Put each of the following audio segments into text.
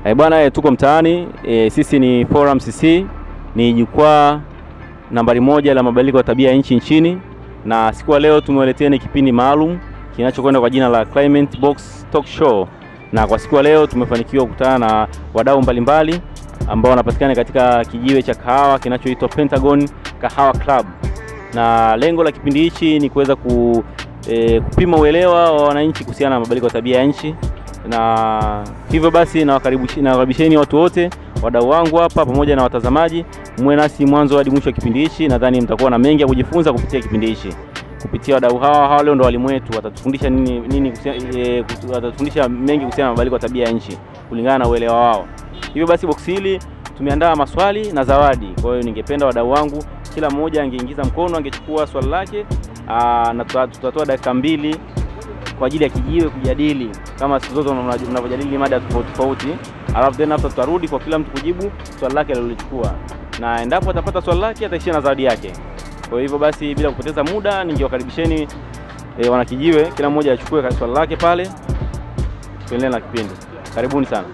Eh, bwana eh, tuko mtaani eh, sisi ni Forum CC, ni jukwaa nambari moja la mabadiliko ya tabia ya nchi nchini, na siku ya leo tumewaleteni kipindi maalum kinachokwenda kwa jina la Climate Box Talk Show, na kwa siku ya leo tumefanikiwa kukutana na wadau mbalimbali ambao wanapatikana katika kijiwe cha kahawa kinachoitwa Pentagon Kahawa Club, na lengo la kipindi hichi ni kuweza ku, eh, kupima uelewa wa wananchi kuhusiana na mabadiliko ya tabia ya nchi na hivyo basi nawakaribisha- nawakaribisheni watu wote wadau wangu hapa pamoja na watazamaji, muwe nasi mwanzo hadi mwisho wa kipindi hichi. Nadhani mtakuwa na mengi ya kujifunza kupitia kipindi hichi, kupitia wadau hawa hawa. Leo ndo walimu wetu, watatufundisha nini nini, kuhusia- eh, kutu- watatufundisha mengi kuhusiana na mabadiliko ya tabia ya nchi kulingana na uelewa wao. Hivyo basi boksi hili tumeandaa maswali na zawadi. Kwa hiyo ningependa wadau wangu kila mmoja angeingiza mkono, angechukua swali lake, aa, na tuta- tutatoa dakika mbili kwa ajili ya kijiwe kujadili kama siku zote mna- mnavyojadili mada tofauti tofauti, alafu tena hapo tutarudi kwa kila mtu kujibu swali lake alilolichukua, na endapo atapata swali lake ataishia na zawadi yake. Kwa hivyo basi, bila kupoteza muda, ningewakaribisheni e, wanakijiwe, kila mmoja achukue swali lake pale, tuendelee na kipindi. Karibuni sana.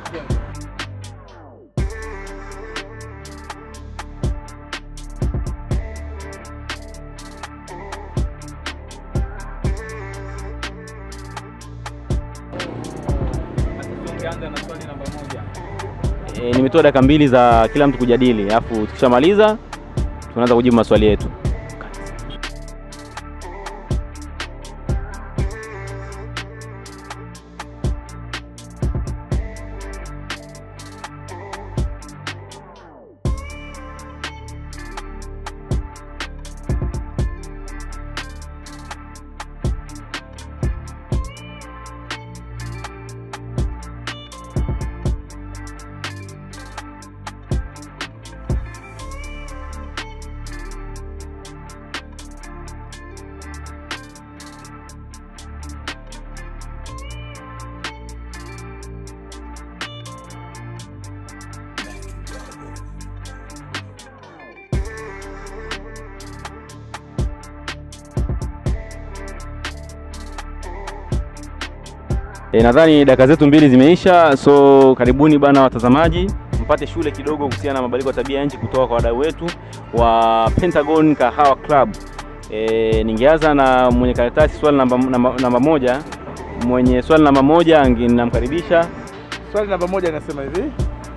E, nimetoa dakika mbili za kila mtu kujadili, alafu tukishamaliza tunaanza kujibu maswali yetu. E, nadhani dakika zetu mbili zimeisha, so karibuni bana watazamaji, mpate shule kidogo kuhusiana na mabadiliko ya tabia ya nchi kutoka kwa wadau wetu wa Pentagon Kahawa Club. E, ningeanza na mwenye karatasi swali namba, namba, namba moja. Mwenye swali namba moja ange- namkaribisha. Swali namba moja inasema hivi: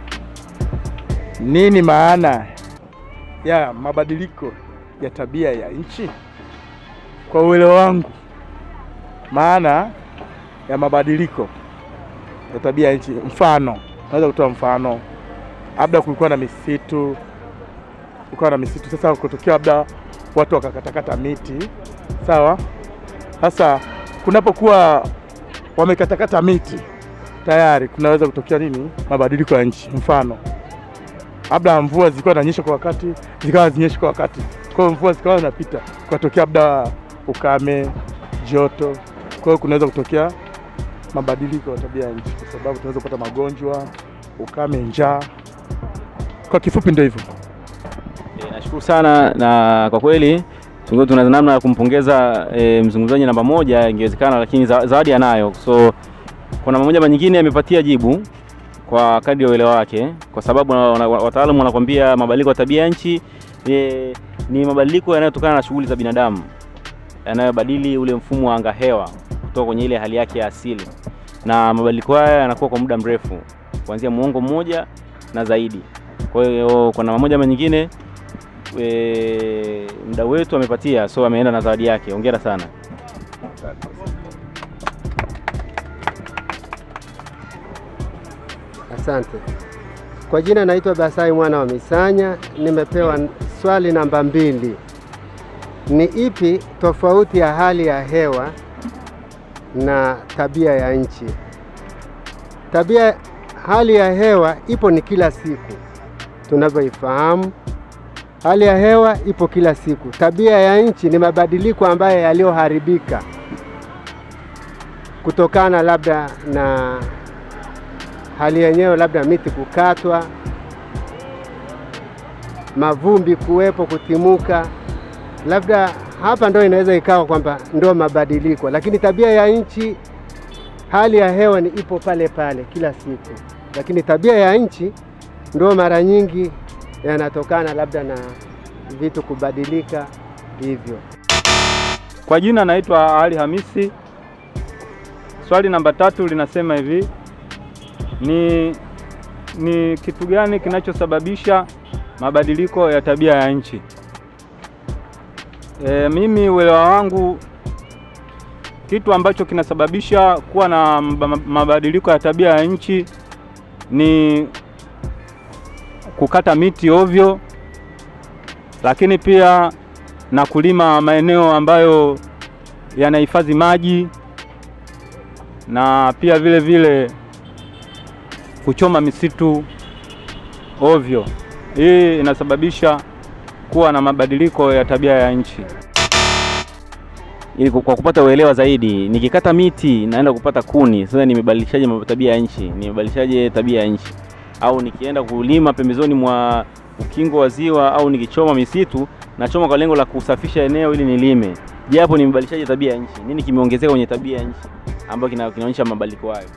nini maana ya mabadiliko ya tabia ya nchi? Kwa uelewa wangu, maana ya mabadiliko ya tabia ya nchi, mfano naweza kutoa mfano, labda kulikuwa na misitu, kulikuwa na misitu, sasa kutokea labda watu wakakatakata miti, sawa. Sasa kunapokuwa wamekatakata miti tayari kunaweza kutokea nini? Mabadiliko ya nchi. Mfano, labda mvua zilikuwa zinanyesha kwa wakati, zikawa zinyeshi kwa wakati, kwa hiyo mvua zikawa zinapita, kukatokea labda ukame, joto. Kwa hiyo kunaweza kutokea mabadiliko ya tabia ya nchi, kwa sababu tunaweza kupata magonjwa, ukame, njaa. Kwa kifupi ndio hivyo. E, nashukuru sana na kwa kweli tungekuwa tuna namna ya kumpongeza e, mzungumzaji namba moja ingewezekana, lakini za- zawadi anayo. So kwa namna moja ama nyingine amepatia jibu kwa kadri ya uelewa wake, kwa sababu na- wana- wataalamu wanakwambia mabadiliko ya tabia ya nchi e, ni mabadiliko yanayotokana na shughuli za binadamu yanayobadili ule mfumo wa anga hewa kutoka kwenye ile hali yake ya asili, na mabadiliko haya yanakuwa kwa muda mrefu kuanzia muongo mmoja na zaidi. Kwa hiyo kwa namna moja ama nyingine e, mdau wetu amepatia, so ameenda na zawadi yake. Hongera sana. Asante. Kwa jina naitwa Basai mwana wa Misanya. Nimepewa swali namba mbili. Ni ipi tofauti ya hali ya hewa na tabia ya nchi? Tabia, hali ya hewa ipo ni kila siku tunavyoifahamu. Hali ya hewa ipo kila siku. Tabia ya nchi ni mabadiliko ambayo yaliyoharibika kutokana labda na hali yenyewe, labda miti kukatwa, mavumbi kuwepo, kutimuka, labda hapa ndo inaweza ikawa kwamba ndo mabadiliko, lakini tabia ya nchi, hali ya hewa ni ipo pale pale kila siku. lakini tabia ya nchi ndio mara nyingi yanatokana labda na vitu kubadilika hivyo. Kwa jina naitwa Ali Hamisi. Swali namba tatu linasema hivi: ni, ni kitu gani kinachosababisha mabadiliko ya tabia ya nchi? E, mimi uelewa wangu kitu ambacho kinasababisha kuwa na mabadiliko ya tabia ya nchi ni kukata miti ovyo, lakini pia na kulima maeneo ambayo yanahifadhi maji na pia vile vile kuchoma misitu ovyo. Hii inasababisha kuwa na mabadiliko ya tabia ya nchi. Ili kwa kupata uelewa zaidi, nikikata miti naenda kupata kuni, sasa nimebadilishaje tabia ya nchi? Nimebadilishaje tabia ya nchi? Au nikienda kulima pembezoni mwa ukingo wa ziwa au nikichoma misitu, nachoma kwa lengo la kusafisha eneo ili nilime. Je, hapo nimebadilishaje tabia ya nchi? Nini kimeongezeka kwenye tabia ya nchi ambayo kinaonyesha mabadiliko hayo?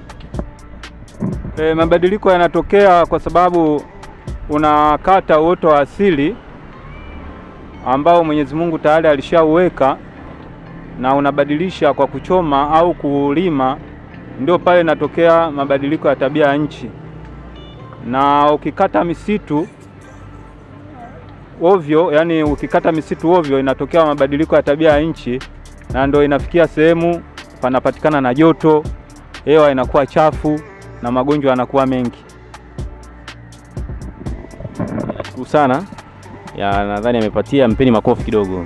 E, mabadiliko yanatokea kwa sababu unakata uoto wa asili ambao Mwenyezi Mungu tayari alishauweka na unabadilisha kwa kuchoma au kulima, ndio pale inatokea mabadiliko ya tabia ya nchi. Na ukikata misitu ovyo, yani ukikata misitu ovyo, inatokea mabadiliko ya tabia ya nchi, na ndio inafikia sehemu panapatikana na joto, hewa inakuwa chafu na magonjwa yanakuwa mengi. Nashukuru sana ya, nadhani amepatia, mpeni makofi kidogo.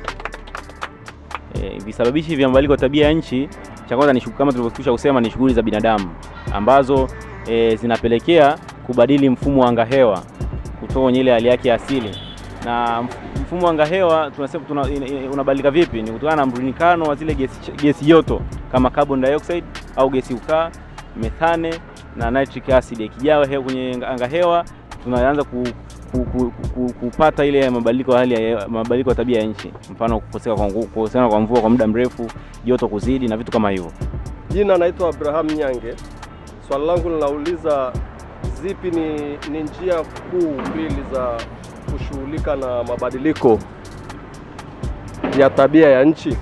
E, visababishi vya mabadiliko ya tabia ya nchi, cha kwanza ni kama tulivyokwisha kusema ni shughuli za binadamu ambazo e, zinapelekea kubadili mfumo wa angahewa kutoka kwenye ile hali yake asili. Na mfumo wa angahewa tunasema tuna, unabadilika vipi? Ni kutokana na mrundikano wa zile gesi, gesi joto kama carbon dioxide au gesi ukaa, methane na nitric acid. Ikijaa kwenye angahewa tunaanza ku, ku, ku, ku, kupata ile mabadiliko ya hali ya mabadiliko ya tabia ya nchi, mfano kukosekana kwa nguvu, kukosekana kwa mvua kwa muda mrefu, joto kuzidi na vitu kama hivyo. Jina naitwa Abraham Nyange. Swali langu linauliza zipi ni, ni njia kuu mbili za kushughulika na mabadiliko ya tabia ya nchi.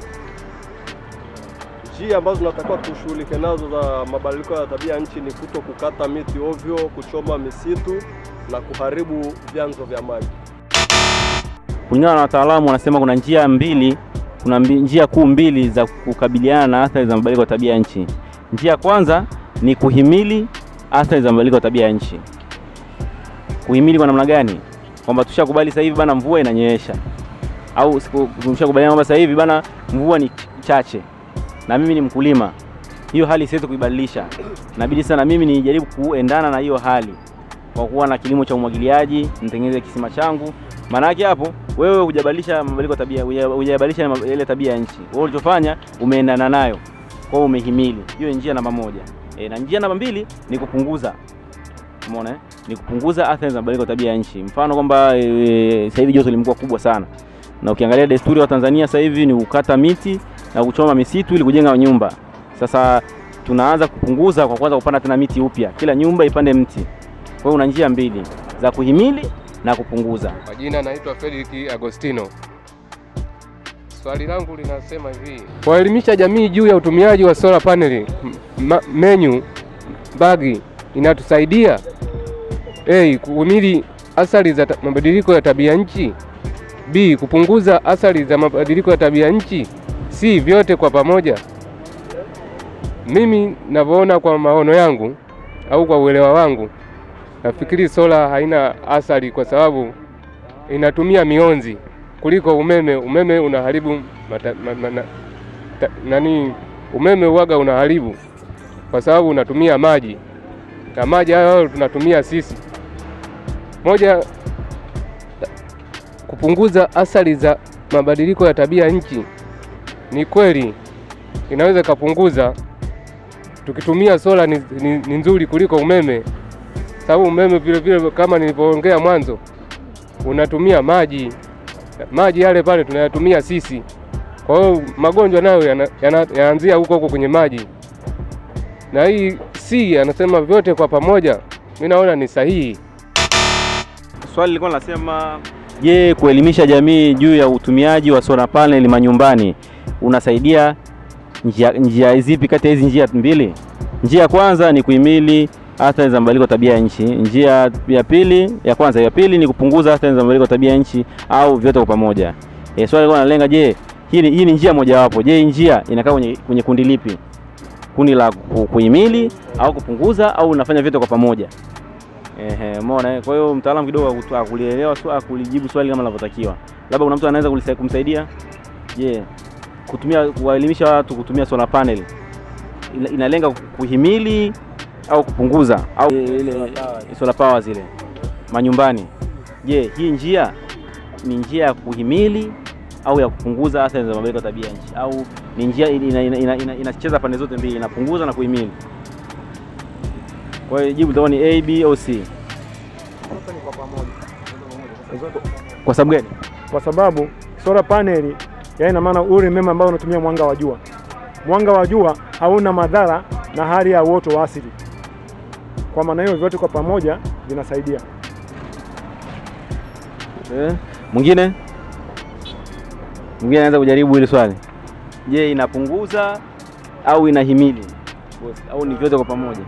Njia ambazo tunatakiwa tushughulike nazo za mabadiliko ya tabia ya nchi ni kuto kukata miti ovyo, kuchoma misitu na kuharibu vyanzo vya maji. Kulingana na wataalamu wanasema kuna njia mbili, kuna mbi, njia kuu mbili za kukabiliana na athari za mabadiliko ya tabia ya nchi. Njia ya kwanza ni kuhimili athari za mabadiliko ya tabia ya nchi. Kuhimili kwa namna gani? Kwamba tushakubali sasa hivi bana mvua inanyesha, au tumeshakubaliana kwamba sasa hivi bana mvua ni chache na mimi ni mkulima, hiyo hali siwezi kuibadilisha, inabidi sana mimi nijaribu kuendana na hiyo hali kwa kuwa na kilimo cha umwagiliaji, nitengeneze kisima changu. Maana yake hapo wewe hujabadilisha mabadiliko tabia, hujabadilisha ile tabia ya nchi. Wewe ulichofanya umeendana nayo, kwa hiyo umehimili. Hiyo ni njia namba moja. E, na njia namba mbili ni kupunguza. Umeona eh? Ni kupunguza athari za mabadiliko tabia ya nchi. Mfano kwamba e, sasa hivi joto limekuwa kubwa sana, na ukiangalia desturi wa Tanzania sasa hivi ni kukata miti na kuchoma misitu ili kujenga nyumba. Sasa tunaanza kupunguza kwa kwanza kupanda tena miti upya, kila nyumba ipande mti. Kwa hiyo una njia mbili za kuhimili na kupunguza. Kwa jina naitwa Fredrick Agostino. Swali langu linasema hivi: kuelimisha jamii juu ya utumiaji wa solar panel menyu bagi inatusaidia A, kuhimili athari za mabadiliko ya tabia nchi, B, kupunguza athari za mabadiliko ya tabia nchi, C, vyote kwa pamoja. Mimi navyoona kwa maono yangu au kwa uelewa wangu nafikiri sola haina athari kwa sababu inatumia mionzi kuliko umeme. Umeme unaharibu mata, ma, ma, na, ta, nani, umeme uwaga unaharibu kwa sababu unatumia maji na maji hayo tunatumia sisi. Moja, kupunguza athari za mabadiliko ya tabia nchi, ni kweli inaweza ikapunguza. Tukitumia sola ni, ni, ni nzuri kuliko umeme sababu umeme vile vile kama nilivyoongea mwanzo unatumia maji, maji yale pale tunayatumia sisi. Kwa hiyo magonjwa nayo yanaanzia yana, yana huko huko kwenye maji, na hii C anasema vyote kwa pamoja, mi naona ni sahihi. Swali lilikuwa linasema je, kuelimisha jamii juu ya utumiaji wa solar panel manyumbani unasaidia njia, njia zipi kati ya hizi njia mbili? Njia ya kwanza ni kuhimili athari za mabadiliko ya tabia ya nchi. Njia ya pili, ya kwanza, ya pili ni kupunguza athari za mabadiliko ya tabia ya nchi au vyote kwa pamoja. E, swali lilikuwa linalenga je, hii ni, hii ni njia mojawapo. Je, hii njia inakaa kwenye, kwenye kundi lipi? Kundi la ku- kuhimili au kupunguza au unafanya vyote kwa pamoja? Ehe, umeona. eh? Kwa hiyo mtaalamu kidogo hakutu- hakulielewa swali, hakulijibu swali kama linavyotakiwa. Labda kuna mtu anaweza kulisa- kumsaidia. Je, kutumia kuwaelimisha watu kutumia solar panel ina- inalenga kuhimili au kupunguza au ile solar power zile manyumbani. Je, hii njia ni njia ya kuhimili au ya kupunguza athari za mabadiliko ya tabia nchi au ni njia inacheza ina, ina, ina, inacheza pande zote mbili, inapunguza na kuhimili? Kwa hiyo jibu litakuwa ni A, B au C. Kwa sababu gani? kwa sababu solar panel ya ina maana ule umeme ambao unatumia mwanga wa jua. Mwanga wa jua hauna madhara na hali ya uoto wa asili. Kwa maana hiyo vyote kwa pamoja vinasaidia. Eh, mwingine mwingine anaweza kujaribu hili swali. Je, inapunguza au inahimili au ni vyote kwa pamoja?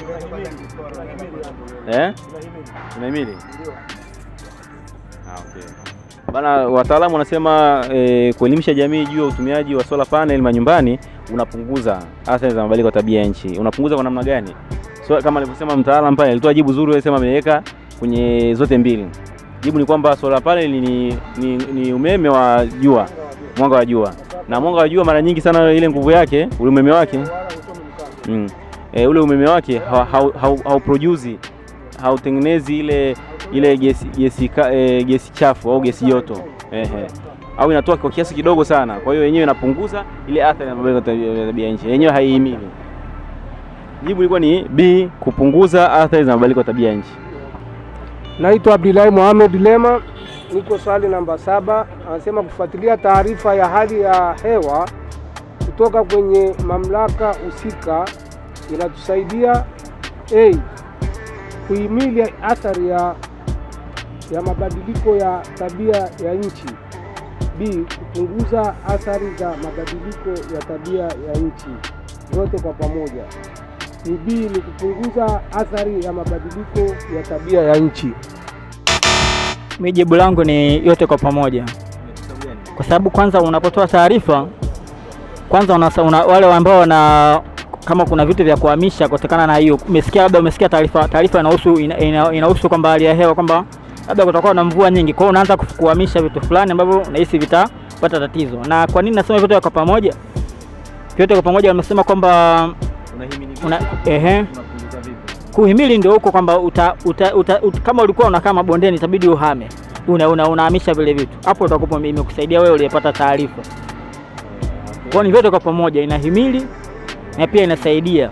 Eh? Inahimili. Ah, okay. Bana, wataalamu wanasema eh, kuelimisha jamii juu ya utumiaji wa solar panel manyumbani unapunguza athari za mabadiliko ya tabia ya nchi. Unapunguza kwa namna gani? So, kama alivyosema mtaalamu pale, alitoa jibu zuri, alisema ameweka kwenye zote mbili. Jibu ni kwamba solar panel ni, ni, ni umeme wa jua, mwanga wa jua, na mwanga wa jua mara nyingi sana ile nguvu yake, ule umeme wake mm. E, ule umeme wake hauproduce hau, hau hauproduce, hautengenezi ile ile gesi gesi, ka- e, gesi chafu au gesi joto ehe, au inatoa kwa kiasi kidogo sana. Kwa hiyo yenyewe inapunguza ile athari ya mabadiliko ya tabia- ya tabia nchi, yenyewe haihimili. Jibu ilikuwa ni B, kupunguza athari za mabadiliko ya tabia nchi. Naitwa Abdillahi Mohamed Lema, niko swali namba saba. Anasema kufuatilia taarifa ya hali ya hewa kutoka kwenye mamlaka husika inatusaidia a kuhimili athari ya, ya mabadiliko ya tabia ya nchi, b kupunguza athari za mabadiliko ya tabia ya nchi, zote kwa pamoja. Ni b ni kupunguza athari ya mabadiliko ya tabia ya nchi. Mi jibu langu ni yote kwa pamoja, kwa sababu kwanza unapotoa taarifa kwanza una, una, wale ambao wana kama kuna vitu vya kuhamisha kutokana na hiyo, umesikia labda umesikia taarifa taarifa inahusu ina, ina, inahusu kwamba hali ya hewa kwamba labda kutakuwa na mvua nyingi, kwa hiyo unaanza kufu- kuhamisha vitu fulani ambavyo unahisi vitapata tatizo. Na kwa nini nasema vyote kwa pamoja? Vyote kwa pamoja wamesema kwamba una, ehe, kuhimili ndio huko kwamba uta, uta, uta, uta, kama ulikuwa unakaa mabondeni itabidi uhame una, una, unahamisha vile vitu hapo, utakuwa imekusaidia wewe uliyepata taarifa. Kwa hiyo ni vyote kwa pamoja, inahimili na pia inasaidia.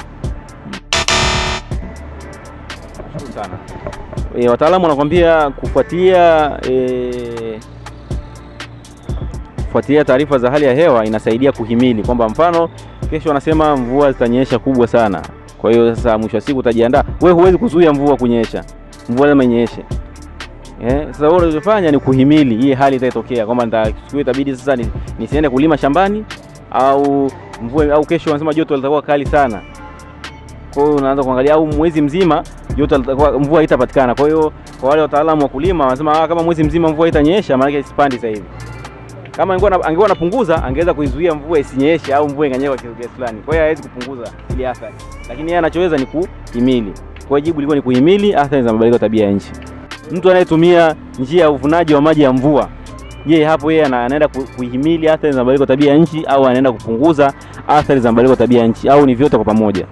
sana. E, wataalamu wanakwambia kufuatia e, kufuatilia taarifa za hali ya hewa inasaidia kuhimili kwamba mfano kesho wanasema mvua zitanyesha kubwa sana. Kwa hiyo sasa mwisho wa siku utajiandaa. Wewe huwezi kuzuia mvua kunyesha, mvua lazima inyeshe. Eh, sasa wewe unachofanya ni kuhimili hii hali itatokea kwamba nitachukua itabidi sasa ni, nisiende kulima shambani au mvua au kesho wanasema joto litakuwa kali sana. Kwa hiyo unaanza kuangalia au mwezi mzima joto litakuwa mvua haitapatikana. Kwa hiyo kwa wale wataalamu wa kulima wanasema ah, kama mwezi mzima mvua haitanyesha maana yake isipandi sasa hivi. Kama angekuwa na- angekuwa anapunguza angeweza kuizuia mvua isinyeshe au mvua inganyesha kwa kiasi kiasi fulani. Kwa hiyo hawezi kupunguza ile athari. Lakini yeye anachoweza ni kuhimili. Kwa hiyo jibu lilikuwa ni kuhimili athari za mabadiliko ya tabia ya nchi. Mtu anayetumia njia ya uvunaji wa maji ya mvua, je, hapo yeye ana- anaenda ku- kuhimili athari za mabadiliko ya tabia ya nchi au anaenda kupunguza athari za mabadiliko ya tabia ya nchi au ni vyote kwa pamoja?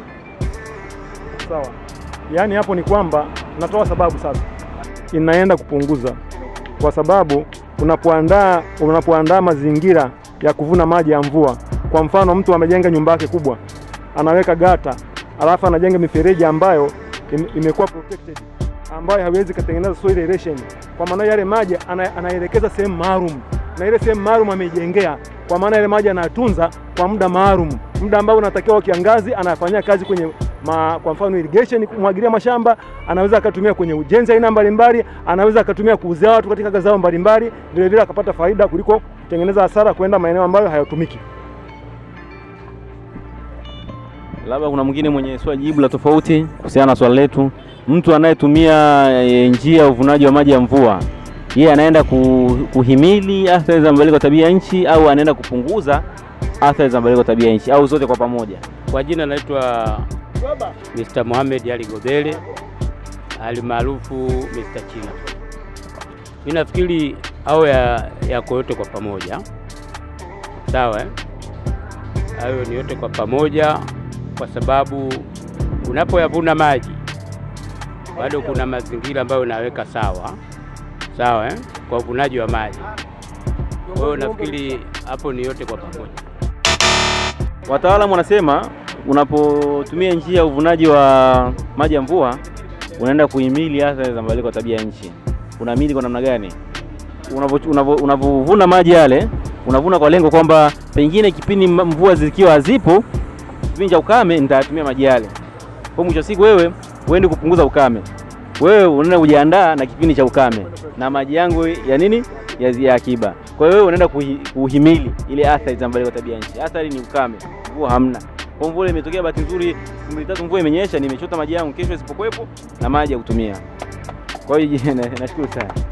Sawa. Yaani hapo ni kwamba natoa sababu sasa, inaenda kupunguza, kwa sababu unapoandaa unapoandaa mazingira ya kuvuna maji ya mvua, kwa mfano mtu amejenga nyumba yake kubwa, anaweka gata, alafu anajenga mifereji ambayo im- imekuwa protected, ambayo haiwezi kutengeneza soil erosion. Kwa maana yale maji ana, anaelekeza sehemu maalum, na ile sehemu maalum ameijengea, kwa maana yale maji anayatunza kwa muda maalum, muda ambao unatakiwa wa kiangazi anafanyia kazi kwenye ma, kwa mfano irrigation, kumwagilia mashamba, anaweza akatumia kwenye ujenzi aina mbalimbali, anaweza akatumia kuuzia watu katika mazao mbalimbali, vile vile akapata faida kuliko kutengeneza hasara kwenda maeneo ambayo hayatumiki. Labda kuna mwingine mwenye swali jibu la tofauti kuhusiana na swali letu. Mtu anayetumia e, njia ya uvunaji wa maji ya mvua, yeye anaenda ku, kuhimili athari za mabadiliko ya tabia ya nchi au anaenda kupunguza athari za mabadiliko ya tabia ya nchi au zote kwa pamoja? Kwa jina naitwa Mr. Mohamed Ali Gobele alimaarufu Mr. China. Mimi nafikiri au ya yako yote kwa pamoja, sawa eh? Hayo ni yote kwa pamoja, kwa sababu unapoyavuna maji bado kuna mazingira ambayo unaweka sawa sawa eh? kwa uvunaji wa maji. Kwa hiyo nafikiri hapo ni yote kwa pamoja. Wataalamu wanasema unapotumia njia ya uvunaji wa maji ya mvua unaenda kuhimili athari za mabadiliko ya tabia ya nchi. Unahimili kwa namna gani? Unavo- unavo- Unavovuna maji yale, unavuna kwa lengo kwamba pengine kipindi m- mvua zikiwa hazipo, kipindi cha ukame nitayatumia maji yale. Kwa mwisho wa siku wewe uende kupunguza ukame, wewe unaenda kujiandaa na kipindi cha ukame na maji yangu ya nini ya, ya akiba. Kwa hiyo wewe unaenda kuhi, kuhimili ile athari za mabadiliko ya tabia ya nchi. Athari ni ukame, mvua hamna. Kwa mvua imetokea bahati nzuri, siku mbili tatu mvua imenyesha, nimechota maji yangu, kesho isipokuwepo na maji ya kutumia. Kwa hiyo na- nashukuru sana.